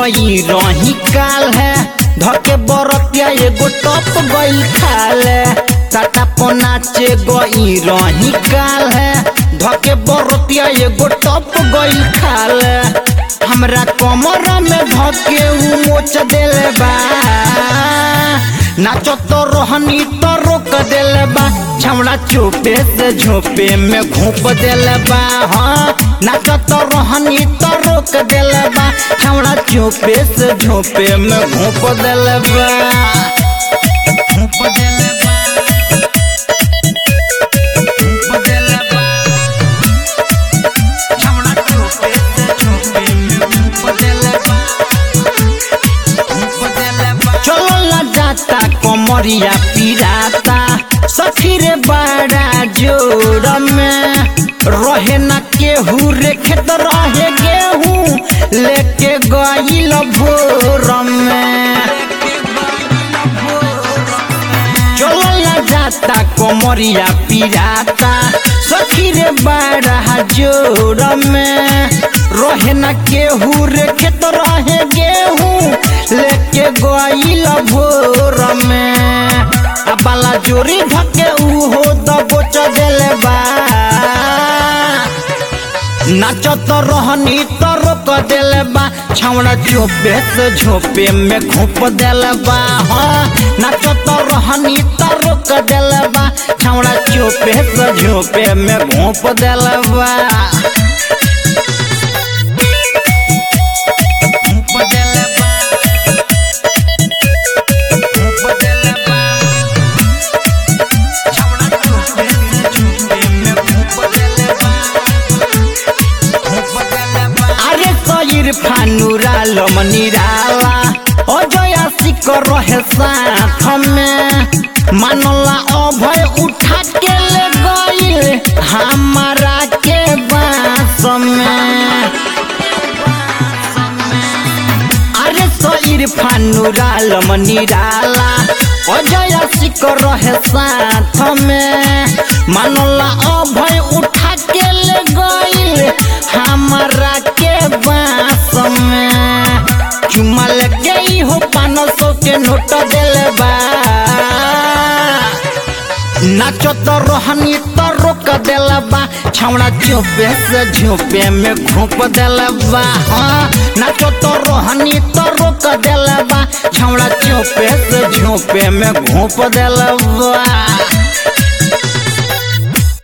गई रही काल है धके बरतिया एगो टप गई खाल टाटा पर नाचे गई रही काल है धके बरतिया एगो टप गई खाल हमरा कमर में धके उ मोच देले बा नाचो तो रोहनी तो रोक देले बा छमड़ा चोपे से झोपे में घोप देले बा हाँ नाचो तो रोहनी तो रोक देले बा छमड़ा चोपे से झोपे में घोप देले बा घोप देले बा घोप देले बा छमड़ा चोपे से झोपे में घोप देले बा चलो ला जाता कमरिया पिराता सखी रे बड़ा जोर में रहे न केहू रे खेत रहे गेहूँ लेके गईल भोर में चलो ला जाता कमरिया पिराता सखी रे बड़ा जोर में रहे न केहू रे खेत रहे गेहूँ लेके गईल भोर में आ बाला जोरी धके उहो दबोच देले बा नाचत रहनी तो रोक देले बा छावड़ा चोपे से झोपे में घोप देले बा हाँ नाचत रहनी तो रोक देले बा छावड़ा चोपे से झोपे में घोप देले बा घोप देले बा घोप देले बा छावड़ा चोपे से झोपे में घोप देले बा আরে কইর ফানুরা লমনিরালা অজয়া শিকর রহে সাথ মে মানলা অভয় উঠা के ले गईल हमारा के बास में আরে সইর ফানুরা লমনিরালা অজয়া শিকর রহে সাথ মে মানলা অভয় উঠা के ले गईल हमारा के बास में चुमा लग गई हो पाँच सौ के नोट दिले बा नाचो तो रोहनी तो रोक देला बा छावड़ा चोपे से झोपे में घोप देला बा हाँ नाचो तो रोहनी तो रोक देला बा छावड़ा चोपे से झोपे में घोप देला बा